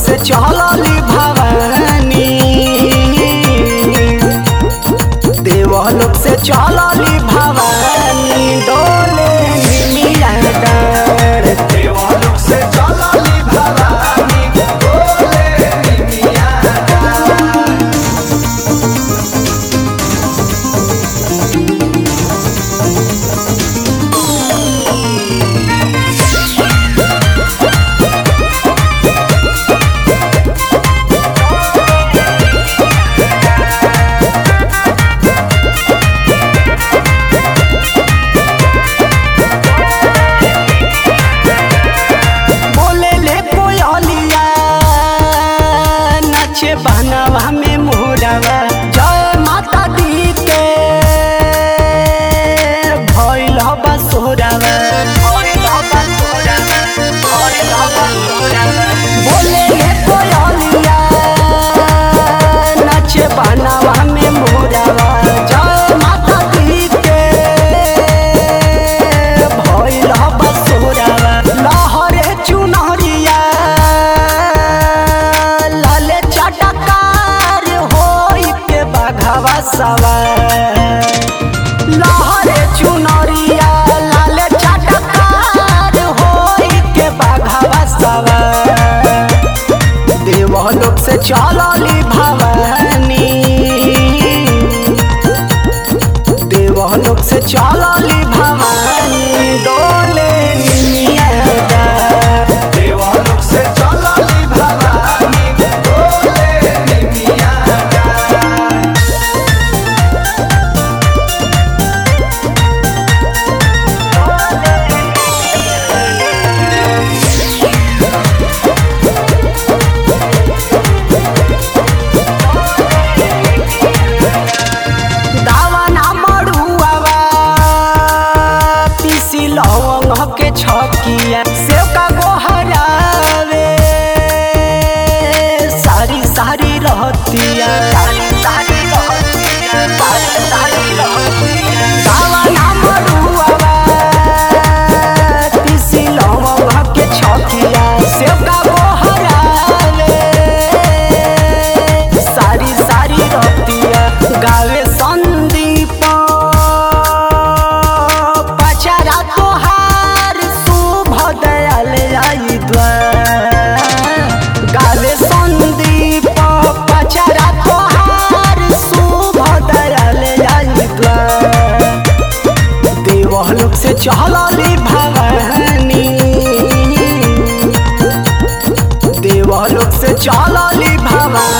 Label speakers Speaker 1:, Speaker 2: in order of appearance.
Speaker 1: से चलली भवानी देवलोक से चलली भवानी डोले निमिया डार
Speaker 2: देवालोक से चलली भवानी बोले निमिया
Speaker 1: बोले ले कोयलिया नाचे बनवा में मोरवा जय माता दी के भइल बसोरवा बोले ले कोयलिया नाचे बनवा में मोरवा जय माता दी के भइल बसोरवा लहरे चुनरिया लाले चटकार होई के बाघवा सवार लहरे चुनरिया लाले चटकार होई के बाघवा सवार देवलोक से चलली भवानी देवलोक से चलली भवानी डोले निमिया डार।
Speaker 2: देवालोक से चलली भवानी बोले निमिया
Speaker 1: दावना मड़ुआवा पीसी लवंग के छकिया सेव का गोहरावे सारी सारी रहतिया दावना मड़ुआवा पीसी लवंग के छकिया सेव का गोहरावे सारी सारी रतिया गावे संदीप पचरा तोहार शुभ दयाल आई द्वार गावे संदीप पचरा तोहार शुभ दयाल आई द्वार देवलोक से चलली भवानी देवलोक से चलली भवानी